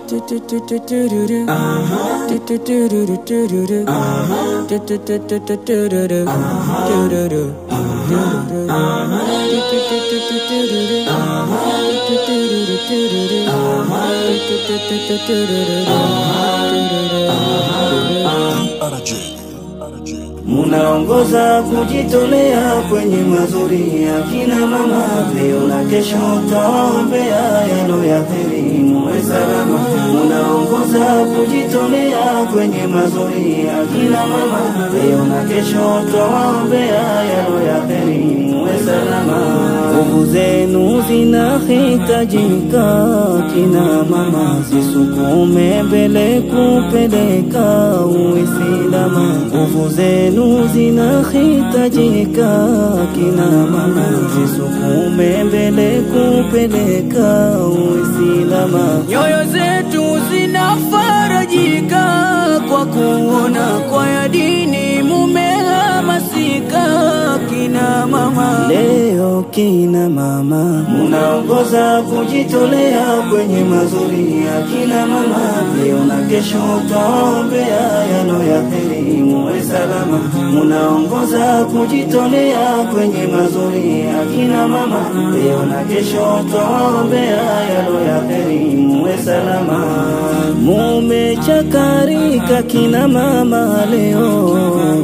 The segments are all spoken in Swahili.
Munaongoza kujitolea kwenye mazuri ya kina mama, leo na kesho taombea yalo ya heri, muwe salama. Munaongoza kujitolea kwenye mazuri ya kina mama, leo na kesho taombea yalo ya heri, muwe salama. Nguvu zenu zinahitajika, kina mama, zisukume mbele kupeleka Uislamu. Nguvu zenu zinahitajika, kina mama, zisukume mbele kupeleka Uislamu. Nyoyo zetu zinafarajika kwa kuona kwa ya dini mumehamasika, kina mama. Leo kina mama munaongoza kujitolea kwenye mazuri ya kina mama, leo na kesho taombea yalo ya heri, muwe salama. Munaongoza kujitolea kwenye mazuri ya kina mama, leo na kesho taombea yalo ya heri, muwe salama. Mumechakarika kina mama leo,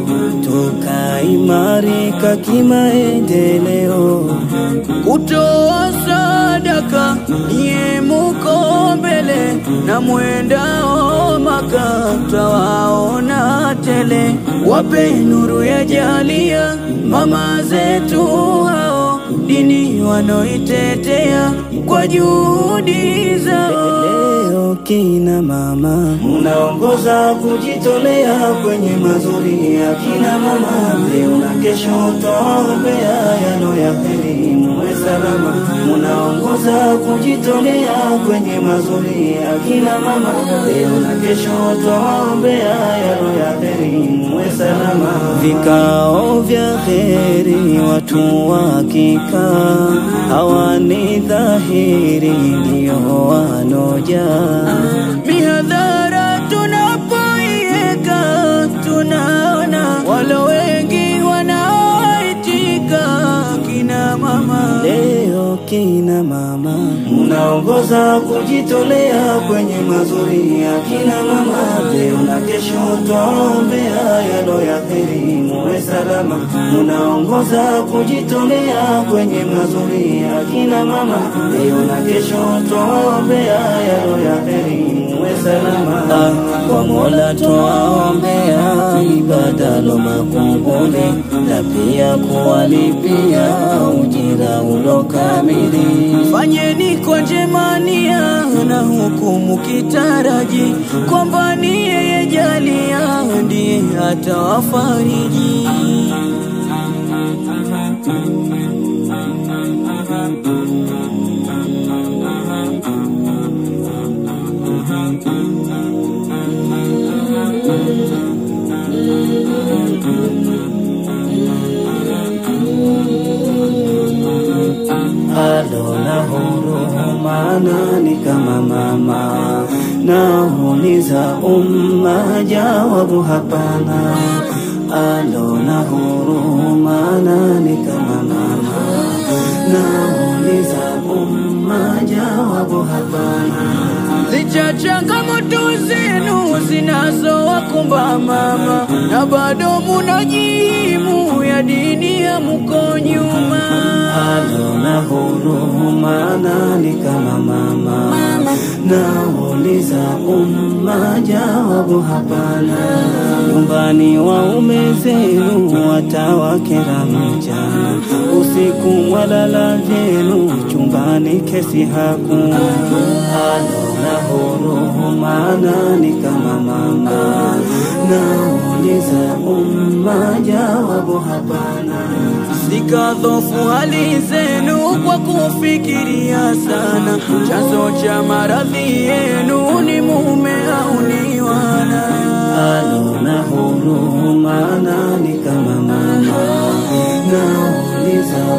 tukaimarika kimaendeleo kutoa sadaka nye muko mbele na mwendao Maka tawaona tele, wape nuru ya jalia mama zetu hao, dini wanoitetea kwa juhudi zao. Leo kina mama munaongoza kujitolea kwenye mazuri ya kina mama, leo na kesho taombea yalo ya heri, muwe salama. Munaongoza kujitolea kwenye mazuri ya kina mama, leo na kesho taombea yalo ya heri, muwe salama. Vikao vya heri watu wakikaa hawani dhahiri ndio wanoja Mihadhara tunapoiweka tunaona walo wengi wanaoitika, kina mama. Leo kina mama munaongoza kujitolea kwenye mazuri ya kina mama, leo na kesho twaombea yalo ya heri, muwe salama. Munaongoza kujitolea kwenye mazuri ya kina mama, leo na kesho twaombea yalo ya heri, muwe salama. Kwa Mola twaombea ibada lo makubuli na pia kuwalipia ujira ulo kamili. Fanyeni kwa njemania na hukumu kitaraji kwamba ni yeye jalia ndiye atawafariji. alona huruma nani kama mama nauliza umma jawabu hapana alona huruma nani kama mama nauliza umma jawabu hapana Licha changamoto zenu zinazowakumba mama, na bado munajimu ya dini ya muko nyuma. alona huruma nani kama mama nauliza umma jawabu hapana nyumbani waume zenu watawakera mchana usiku walala vyenu chumbani kesi hakuna alona huruma nani kama mama nauliza umma jawabu hapana Zikadhofu hali zenu kwa kufikiria sana, chanzo cha maradhi yenu ni mume au ni wana. alona huruma nani kama mama nauliza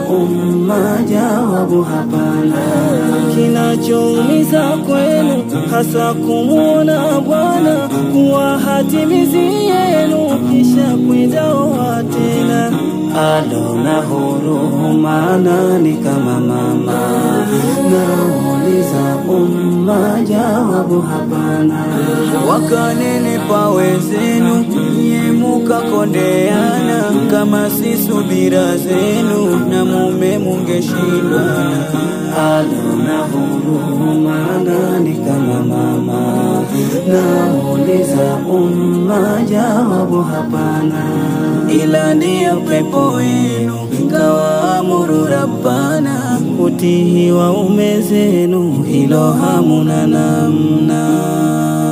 umma, jawabu hapana. Kinachoumiza kwenu hasa kumwona Bwana kuwa hatimizi yenu, kisha kwenda oa tena. Alona huruma nani kama mama? Nauliza umma, jawabu hapana. wakanenepa wenzenu, nyie mukakondeana, kama si subira zenu na mume mungeshindwana. Alona huruma nani kama mama? Nauliza umma, jawabu hapana. ila ndiyo pepo wenu kawaamuru Rabbana, Utihi waume zenu, hilo hamuna namna.